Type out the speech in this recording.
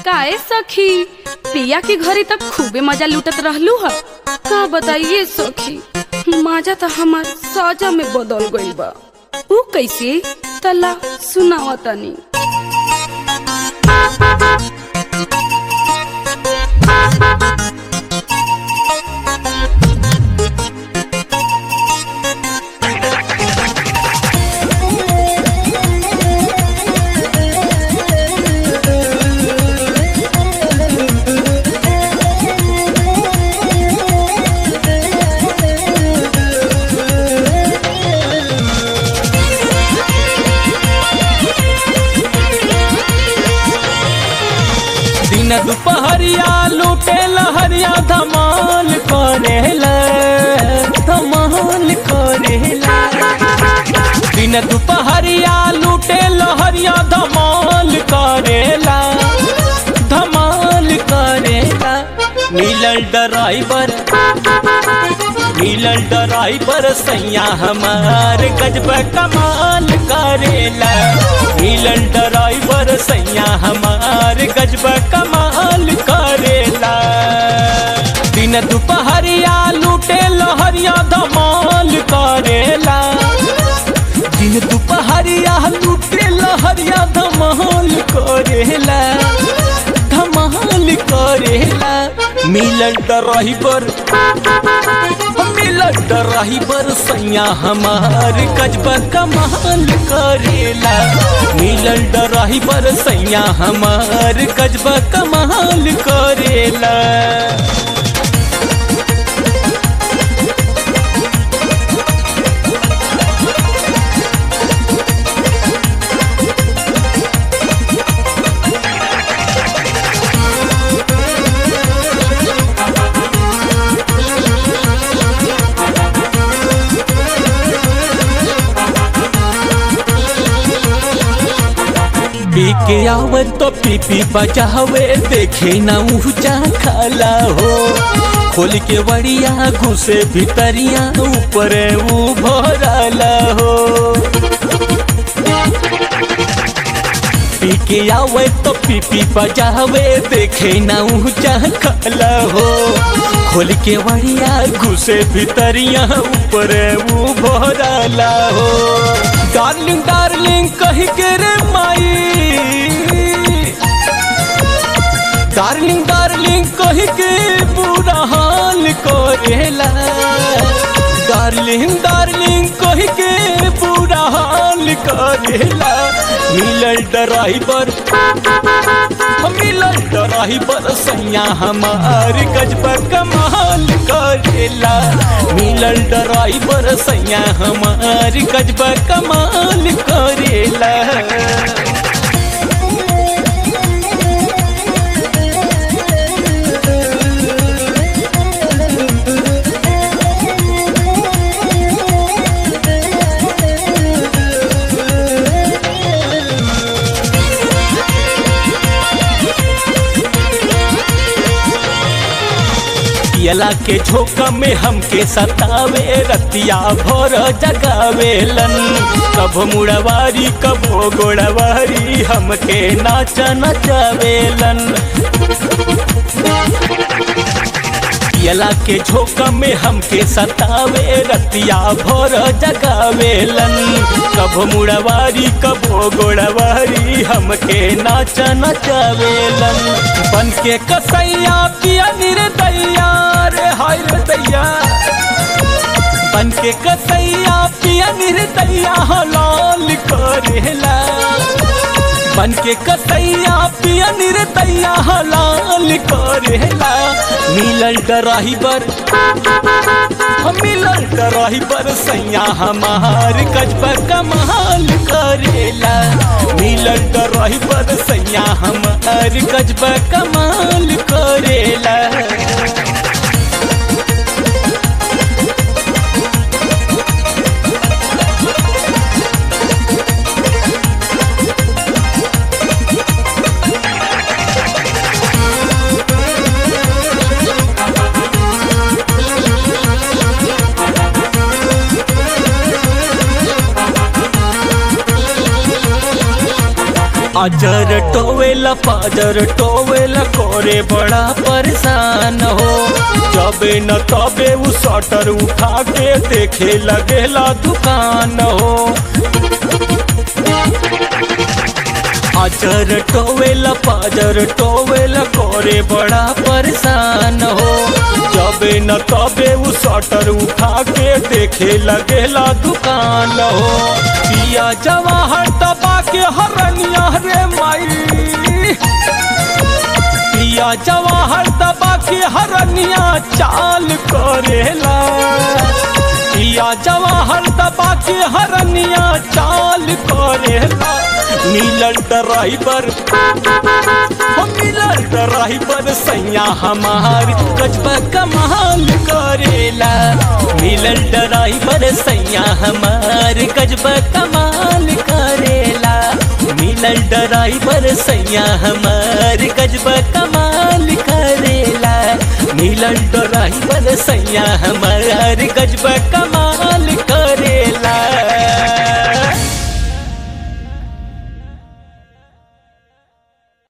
काए सखी पिया के घरे तब खूबे मजा लूटत रहलू ह का बताइए सखी मजा तो हमार साजा में बदल गइल बा ऊ कैसे तला सुनावा तनी दिन दुपहरिया लूटे लहरिया धमाल करेला धमाल करेला दिन दुपहरिया लूटे लहरिया धमाल करेला धमाल करेला मिलल ड्राइवर मिलल ड्राइवर सैया हमार गजब कमाल करेला मिलल ड्राइवर सैया हमार गजब कमाल करेला दिन दुपहरिया लूटे लहरिया धमाल करेला दिन दुपहरिया लूटे लहरिया धमाल करेला धमाल करेला मिलल ड्राइवर मिलल ड्राइवर सैया हमार गजब कमाल करेला मिलल ड्राइवर सैया हमार गजब कमाल करेला पी के आवत तो पी पी बचावे देखे ना ऊंचा खाला हो खोल के बड़िया घुसे भितरिया ऊपर ऊ भरला हो पी के आवे तो पी पी बजावे देखे ना ऊंचा खाला हो खोल के बड़िया घुसे भितरिया ऊपर ऊ भरला हो डार्लिंग डार्लिंग कही के रे माई डार्लिंग डार्लिंग कही के बुरा हाल करेला डार्लिंग डार्लिंग कही के बुरा हाल करेला मिलल ड्राइवर मिलल ड्राइवर सैया हमार गजब कमाल करेला मिलल ड्राइवर सैया हमार गजब कमाल करेला पियला के झोंका में हमके सतावे रतिया भर जगावेलन कब मुड़वारी कबो गोड़वारी हमके नाच नचावेलन पियला के झोंका में हमके सतावे रतिया भर जगावेलन कब मुड़वारी कबो गोड़वारी हमके नाच नचावेलन बन के कसैया पिया निर्दैया रे हाय रे दैया बन के कसैया पिया निर्दैया हलाल करेला बन के कसैया पिया निर्दैया हलाल करेला मिलल ड्राइवर मिलल ड्राइवर सैया हमार गजब कमाल करेला मिलल ड्राइवर सैया हमार गजब कमाल करेला अजर टोवेला पाजर टोवेला करे बड़ा परेशान हो जबे न तबे उ शटर उठा के देखे लगेला दुकान हो अजर टोवेला पाजर टोवेला करे बड़ा परेशान हो जबे न तबे उ शटर उठा के देखे लगेला दुकान हो पिया जवाहर दबा के हरनिया रे माई पिया जवाहर दबा के हरनिया चाल करेला पिया जवाहर दबा के हरनिया चाल करेला मिलल ड्राइवर हो मिलल ड्राइवर सैया हमार गजबा कमाल करेला मिलल ड्राइवर सैया हमार गजबा कमाल करेला मिलल ड्राइवर सैया हमार गजबा कमाल करेला मिलल ड्राइवर सैया हमार गजबा